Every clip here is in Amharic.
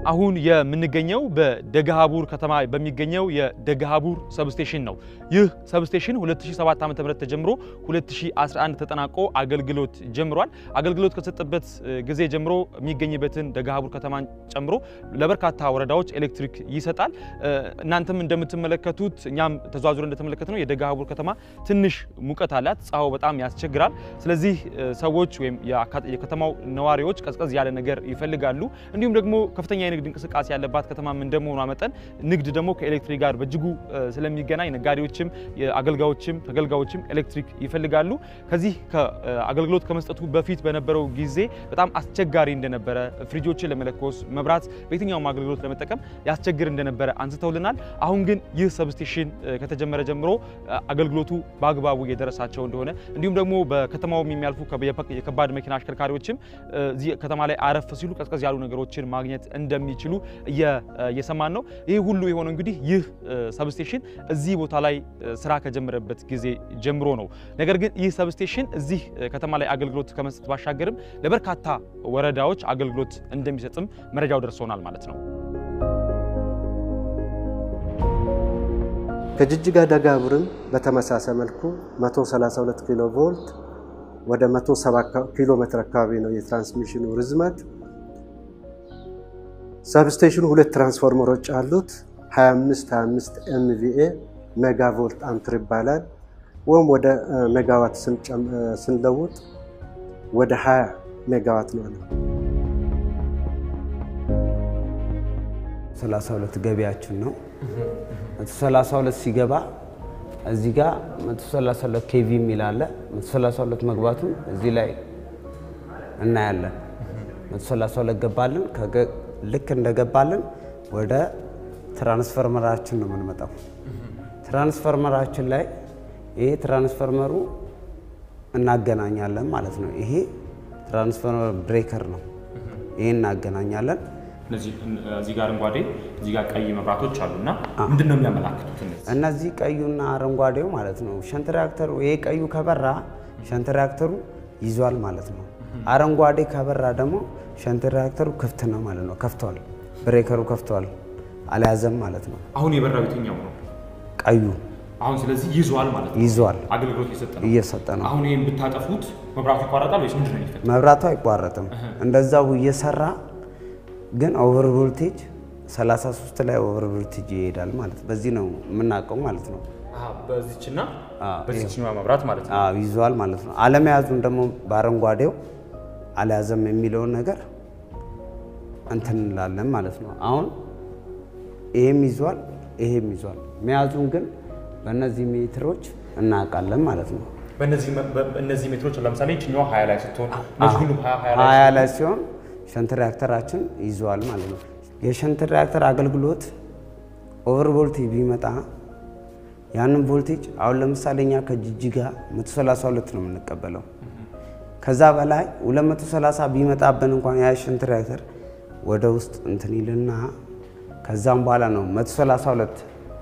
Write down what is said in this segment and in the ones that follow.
አሁን የምንገኘው በደገሃቡር ከተማ በሚገኘው የደገሃቡር ሰብስቴሽን ነው። ይህ ሰብስቴሽን 2007 ዓ.ም ተጀምሮ 2011 ተጠናቆ አገልግሎት ጀምሯል። አገልግሎት ከሰጠበት ጊዜ ጀምሮ የሚገኝበትን ደገሃቡር ከተማን ጨምሮ ለበርካታ ወረዳዎች ኤሌክትሪክ ይሰጣል። እናንተም እንደምትመለከቱት እኛም ተዘዋዙረ እንደተመለከት ነው የደገሃቡር ከተማ ትንሽ ሙቀት አላት። ፀሐዩ በጣም ያስቸግራል። ስለዚህ ሰዎች ወይም የከተማው ነዋሪዎች ቀዝቀዝ ያለ ነገር ይፈልጋሉ። እንዲሁም ደግሞ ከፍተኛ የንግድ እንቅስቃሴ ያለባት ከተማም እንደመሆኗ መጠን ንግድ ደግሞ ከኤሌክትሪክ ጋር በእጅጉ ስለሚገናኝ ነጋዴዎችም፣ አገልጋዮችም፣ ተገልጋዮችም ኤሌክትሪክ ይፈልጋሉ። ከዚህ አገልግሎት ከመስጠቱ በፊት በነበረው ጊዜ በጣም አስቸጋሪ እንደነበረ፣ ፍሪጆችን ለመለኮስ መብራት በየትኛውም አገልግሎት ለመጠቀም ያስቸግር እንደነበረ አንስተውልናል። አሁን ግን ይህ ሰብስቴሽን ከተጀመረ ጀምሮ አገልግሎቱ በአግባቡ እየደረሳቸው እንደሆነ እንዲሁም ደግሞ በከተማው የሚያልፉ የከባድ መኪና አሽከርካሪዎችም እዚህ ከተማ ላይ አረፍ ሲሉ ቀዝቀዝ ያሉ ነገሮችን ማግኘት እንደሚችሉ እየሰማን ነው። ይህ ሁሉ የሆነው እንግዲህ ይህ ሰብስቴሽን እዚህ ቦታ ላይ ስራ ከጀመረበት ጊዜ ጀምሮ ነው። ነገር ግን ይህ ሰብስቴሽን እዚህ ከተማ ላይ አገልግሎት ከመስጠት ባሻገርም ለበርካታ ወረዳዎች አገልግሎት እንደሚሰጥም መረጃው ደርሶናል ማለት ነው። ከጅጅጋ ደገሃቡርም በተመሳሳይ መልኩ 132 ኪሎ ቮልት ወደ 170 ኪሎ ሜትር አካባቢ ነው የትራንስሚሽኑ ርዝመት። ሰብስቴሽኑ ሁለት ትራንስፎርመሮች አሉት። 25 25 ኤምቪኤ ሜጋ ቮልት አምፕር ይባላል። ወይም ወደ ሜጋዋት ስንለውጥ ወደ 20 ሜጋዋት ነው አለ። 32 ገቢያችን ነው። 132 ሲገባ እዚህ ጋር 132 ኬቪ የሚል አለ። 132 መግባቱን እዚህ ላይ እናያለን። 132 ገባልን። ልክ እንደገባልን ወደ ትራንስፈርመራችን ነው የምንመጣው። ትራንስፈርመራችን ላይ ይሄ ትራንስፈርመሩ እናገናኛለን ማለት ነው። ይሄ ትራንስፈርመር ብሬከር ነው። ይሄ እናገናኛለን። እዚህ ጋር አረንጓዴ እዚህ ጋር ቀይ መብራቶች አሉና ምንድን ነው የሚያመላክቱት? እነዚህ ቀዩና አረንጓዴው ማለት ነው ሸንት ሪያክተሩ። ይሄ ቀዩ ከበራ ሸንት ሪያክተሩ ይዟል ማለት ነው። አረንጓዴ ከበራ ደግሞ ሸንት ሪያክተሩ ክፍት ነው ማለት ነው። ከፍቷል፣ ብሬከሩ ከፍቷል፣ አልያዘም ማለት ነው። አሁን የበራው የትኛው ነው? ቀዩ አሁን ስለዚህ ይዟል ማለት ነው። ይዟል፣ አገልግሎት እየሰጠ ነው። እየሰጠ ነው። አሁን ይሄን ብታጠፉት መብራቱ ይቋረጣል ወይስ ምንድን ነው የሚፈጠረው? መብራቱ አይቋረጥም። እንደዛው እየሰራ ግን ኦቨር ቮልቴጅ 33 ላይ ኦቨር ቮልቴጅ ይሄዳል ማለት በዚህ ነው የምናውቀው ማለት ነው። በዚችና በዚችኛዋ መብራት ማለት ነው። አዎ ይዟል ማለት ነው። አለመያዙን ደግሞ በአረንጓዴው አልያዘም የሚለውን ነገር እንትን እንላለን ማለት ነው። አሁን ይሄም ይዟል፣ ይሄም ይዟል። መያዙን ግን በእነዚህ ሜትሮች እናውቃለን ማለት ነው። በእነዚህ ሜትሮች ለምሳሌ ይችኛዋ 20 ላይ ስትሆን እነዚህ ሁሉም 20 ሀያ ላይ ሲሆን ሸንት ሪያክተራችን ይዟል ማለት ነው። የሸንት ሪያክተር አገልግሎት ኦቨር ቮልቴጅ ቢመጣ ያንን ቮልቴጅ አሁን ለምሳሌ እኛ ከጅጅጋ 132 ነው የምንቀበለው። ከዛ በላይ 230 ቢመጣብን እንኳን ያ ሸንት ሪያክተር ወደ ውስጥ እንትን ይልና ከዛም በኋላ ነው 132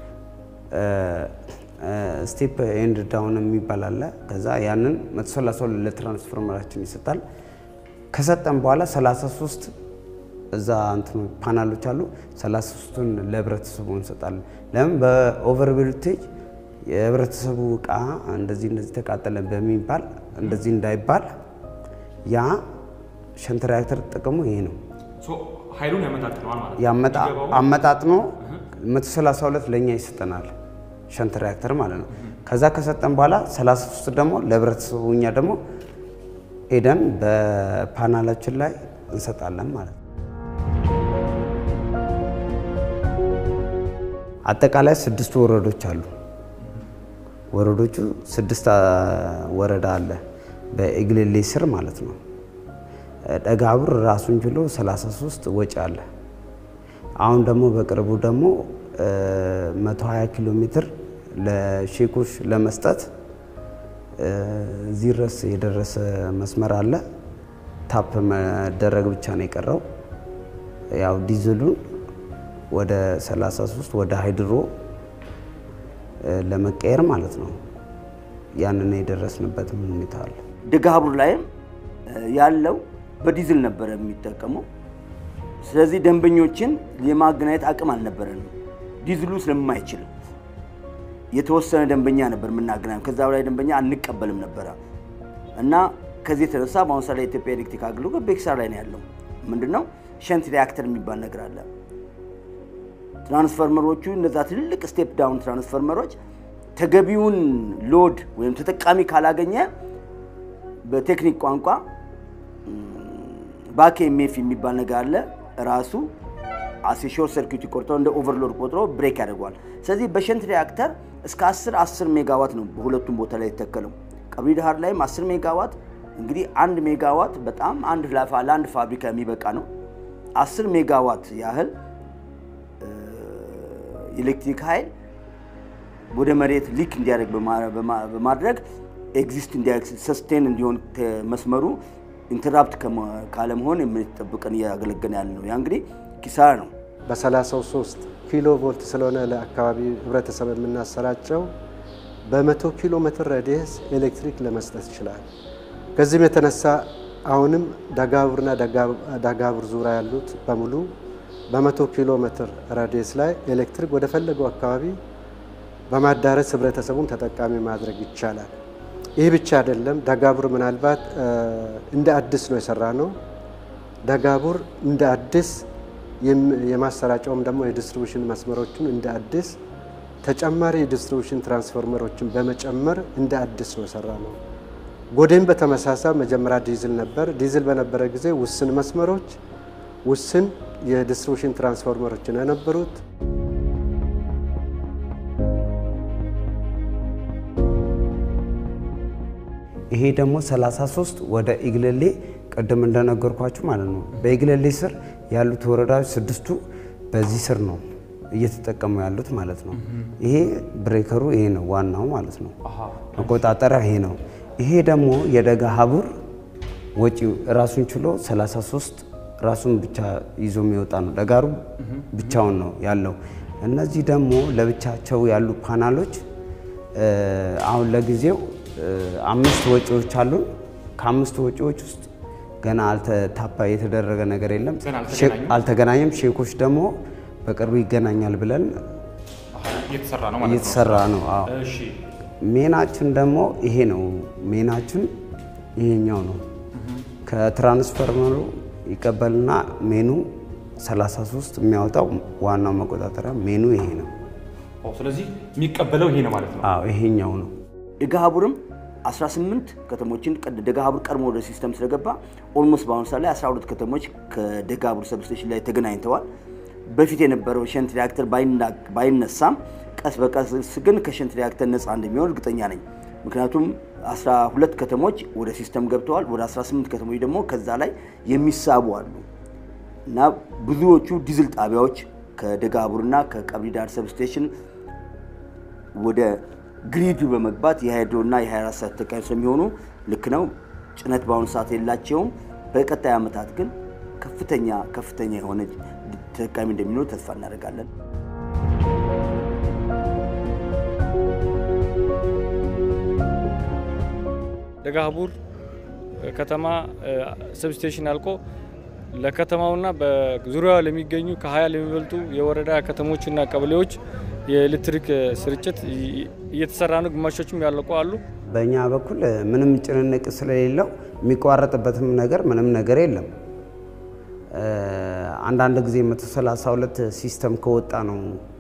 ስቴፕ ኤንድ ዳውን የሚባል አለ። ከዛ ያንን 132 ለትራንስፎርመራችን ይሰጣል። ከሰጠን በኋላ 33 እዛ እንትኑ ፓናሎች አሉ። 33ቱን ለህብረተሰቡ እንሰጣለን። ለምን በኦቨር ቮልቴጅ የህብረተሰቡ እቃ እንደዚህ እንደዚህ ተቃጠለ በሚባል እንደዚህ እንዳይባል ያ ሸንት ሪያክተር ጥቅሙ ይሄ ነው። ኃይሉን ያመጣጥነዋል ማለት ነው። ያመጣ- አመጣጥኖ 132 ለእኛ ይሰጠናል ሸንት ሪያክተር ማለት ነው። ከዛ ከሰጠን በኋላ 33 ደግሞ ለህብረተሰቡ እኛ ደግሞ ሄደን በፓናላችን ላይ እንሰጣለን ማለት ነው። አጠቃላይ ስድስት ወረዶች አሉ። ወረዶቹ ስድስት አ, ወረዳ አለ በእግልሌ ስር ማለት ነው። ደገሃቡር ራሱን ችሎ 33 ወጪ አለ። አሁን ደግሞ በቅርቡ ደግሞ እ, 120 ኪሎ ሜትር ለሼኮች ለመስጠት እ, እዚህ ድረስ የደረሰ መስመር አለ። ታፕ መደረግ ብቻ ነው የቀረው። ያው ዲዝሉን ወደ 33 ወደ ሃይድሮ እ, ለመቀየር ማለት ነው። ያንን የደረስንበት ምን ሁኔታ አለ። ደገሃቡር ላይም እ, ያለው በዲዝል ነበረ የሚጠቀመው። ስለዚህ ደንበኞችን የማገናኘት አቅም አልነበረንም፣ ዲዝሉ ስለማይችል የተወሰነ ደንበኛ ነበር የምናገናኘው። ከዛ በላይ ደንበኛ አንቀበልም ነበረ እና ከዚህ የተነሳ በአሁኑ ሰዓት ላይ የኢትዮጵያ ኤሌክትሪክ አገልግሎት በኪሳራ ላይ ነው ያለው። ምንድነው ሸንት ሪያክተር የሚባል ነገር አለ። ትራንስፈርመሮቹ እነዛ ትልልቅ ስቴፕ ዳውን ትራንስፈርመሮች ተገቢውን ሎድ ወይም ተጠቃሚ ካላገኘ በቴክኒክ ቋንቋ ባክ ኤምኤፍ የሚባል ነገር አለ። ራሱ አሴ ሾርት ሰርኪዩት ቆርጦ እንደ ኦቨርሎድ ቆጥሮ ብሬክ ያደርገዋል። ስለዚህ በሸንት ሪያክተር እስከ 10 10 ሜጋዋት ነው በሁለቱም ቦታ ላይ የተተከለው። ቀብሪ ዳሃር ላይም 10 ሜጋዋት እንግዲህ አንድ ሜጋዋት በጣም አንድ ላፋ ለአንድ ፋብሪካ የሚበቃ ነው። 10 ሜጋዋት ያህል ኤሌክትሪክ ኃይል ወደ መሬት ሊክ እንዲያደርግ በማድረግ ኤግዚስት እንዲያደርግ ሰስቴን እንዲሆን መስመሩ ኢንተራፕት ካለመሆን የምንጠብቀን እያገለገለ ያለ ነው። ያ እንግዲህ ኪሳራ ነው። በ33 ኪሎ ቮልት ስለሆነ ለአካባቢ ህብረተሰብ የምናሰራጨው በመቶ ኪሎ ሜትር ሬዲየስ ኤሌክትሪክ ለመስጠት ይችላል። ከዚህም የተነሳ አሁንም ደጋቡርና ደጋቡር ዙሪያ ያሉት በሙሉ በመቶ ኪሎ ሜትር ራዲየስ ላይ ኤሌክትሪክ ወደ ፈለገው አካባቢ በማዳረስ ህብረተሰቡን ተጠቃሚ ማድረግ ይቻላል። ይህ ብቻ አይደለም። ደጋቡር ምናልባት እንደ አዲስ ነው የሰራ ነው። ደጋቡር እንደ አዲስ የማሰራጫውም ደግሞ የዲስትሪቡሽን መስመሮቹን እንደ አዲስ ተጨማሪ የዲስትሪቡሽን ትራንስፎርመሮችን በመጨመር እንደ አዲስ ነው የሰራ ነው። ጎዴም በተመሳሳይ መጀመሪያ ዲዝል ነበር። ዲዝል በነበረ ጊዜ ውስን መስመሮች፣ ውስን የዲስትሪቡሽን ትራንስፎርመሮችን የነበሩት ይሄ ደግሞ 33 ወደ ኢግለሌ ቅድም እንደነገርኳችሁ ማለት ነው። በኢግለሌ ስር ያሉት ወረዳዎች ስድስቱ በዚህ ስር ነው እየተጠቀሙ ያሉት ማለት ነው። ይሄ ብሬከሩ ይሄ ነው ዋናው ማለት ነው። መቆጣጠሪያ ይሄ ነው። ይሄ ደግሞ የደጋ ሀቡር ወጪ ራሱን ችሎ 33 ራሱን ብቻ ይዞ የሚወጣ ነው። ደጋሩ ብቻውን ነው ያለው። እነዚህ ደግሞ ለብቻቸው ያሉ ፓናሎች አሁን ለጊዜው አምስት ወጪዎች አሉን። ከአምስት ወጪዎች ውስጥ ገና አልተታፓ የተደረገ ነገር የለም፣ አልተገናኘም። ሼኮች ደግሞ በቅርቡ ይገናኛል ብለን እየተሰራ ነው ማለት ነው። እየተሰራ ነው። አዎ እሺ ሜናችን ደግሞ ይሄ ነው። ሜናችን ይሄኛው ነው። ከትራንስፈርመሩ ይቀበልና ሜኑ 33 የሚያወጣው ዋናው መቆጣጠሪያ ሜኑ ይሄ ነው። ኦ፣ ስለዚህ የሚቀበለው ይሄ ነው ማለት ነው። አዎ ይሄኛው ነው። ደጋሀቡርም 18 ከተሞችን ደጋሀቡር ቀድሞ ወደ ሲስተም ስለገባ ኦልሞስት በአሁኑ ሰዓት ላይ 12 ከተሞች ከደጋሀቡር ሰብስቴሽን ላይ ተገናኝተዋል። በፊት የነበረው ሸንት ሪያክተር ባይነሳም ቀስ በቀስ ግን ከሸንት ሪያክተር ነፃ እንደሚሆን እርግጠኛ ነኝ። ምክንያቱም 12 ከተሞች ወደ ሲስተም ገብተዋል። ወደ 18 ከተሞች ደግሞ ከዛ ላይ የሚሳቡ አሉ እና ብዙዎቹ ዲዝል ጣቢያዎች ከደጋሀቡርና ከቀብሪ ዳር ሰብስቴሽን ወደ ግሪዱ በመግባት የሃይድሮና የ24 ሰዓት ተጠቃሚ ስለሚሆኑ ልክ ነው። ጭነት በአሁኑ ሰዓት የላቸውም። በቀጣይ ዓመታት ግን ከፍተኛ ከፍተኛ የሆነ ተጠቃሚ እንደሚኖር ተስፋ እናደርጋለን። ደጋሀቡር ከተማ ሰብስቴሽን አልቆ ለከተማውና በዙሪያዋ ለሚገኙ ከ20 ለሚበልጡ የወረዳ ከተሞችና ቀበሌዎች የኤሌክትሪክ ስርጭት እየተሰራ ነው። ግማሾችም ያለቁ አሉ። በእኛ በኩል ምንም ጭንንቅ ስለሌለው የሚቋረጥበትም ነገር ምንም ነገር የለም። አንዳንድ ጊዜ 132 ሲስተም ከወጣ ነው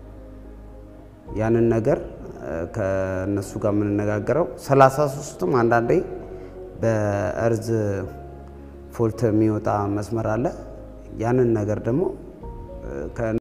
ያንን ነገር ከእነሱ ጋር የምንነጋገረው። 33ቱም አንዳንዴ በእርዝ ፎልት የሚወጣ መስመር አለ። ያንን ነገር ደግሞ